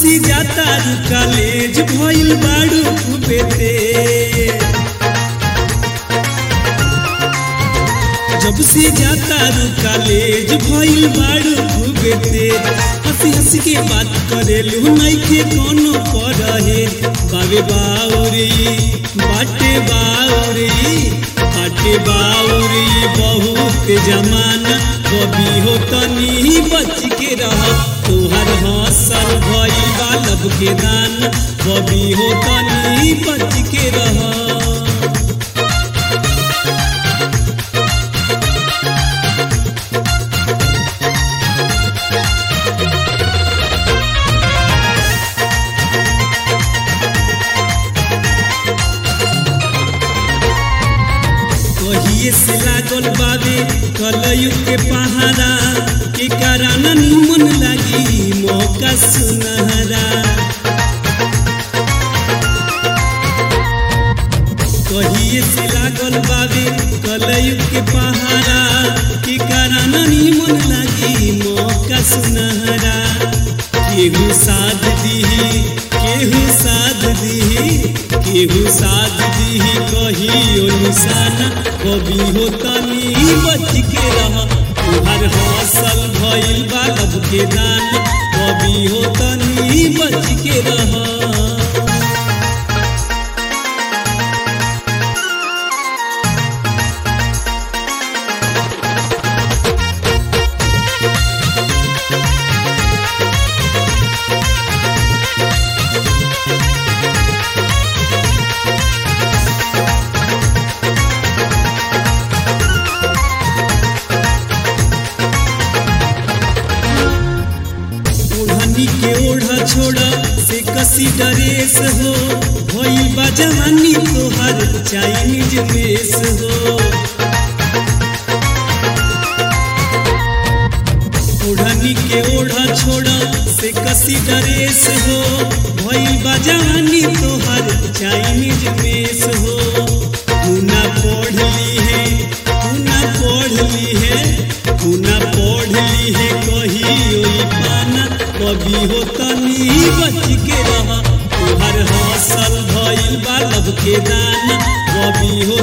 से जाता रू कॉलेज भइल बाड़ू खूबे तेज जब से जाता रू कॉलेज भइल बाड़ू खूबे तेज हंसी हंसी के बात करेलू नइखे कोनो परहे बाबे बाउरी बाटे बाउरी बाटे बाउरी बहुत जमाना कभी हो तनी बच के रह तोहर हसल भइल बालब के दान कभी हो तनी बच के रह कहिए से लागल बाबे कलयुग के पहाड़ा के कारण निमन लगी मौका सुनहरा कहिए से लागल बाबे कलयुग के पहाड़ा के कारण निमन लगी मौका सुनहरा केहू साध दीही केहू साध दीही केहू साध दीही कहियो निशाना कभी हो तनी बच के रह तुहर हौसल भइल बालब के दान कभी हो तनी बच के रह ओढ़नी के ओढ़ा छोड़ा से कसी डरेस हो भइल बा जवानी तोहर चाइनीज मेस हो ओढ़नी के ओढ़ा छोड़ा से कसी डरेस हो भइल बा जवानी तोहर चाइनीज मेस हो गुना पढ़ ली है गुना पढ़ ली है गुना पढ़ ली है कहियो ई पाना कभी हो तनी बच के रह तुहर हौसल भइल बालब के दाना कभी हो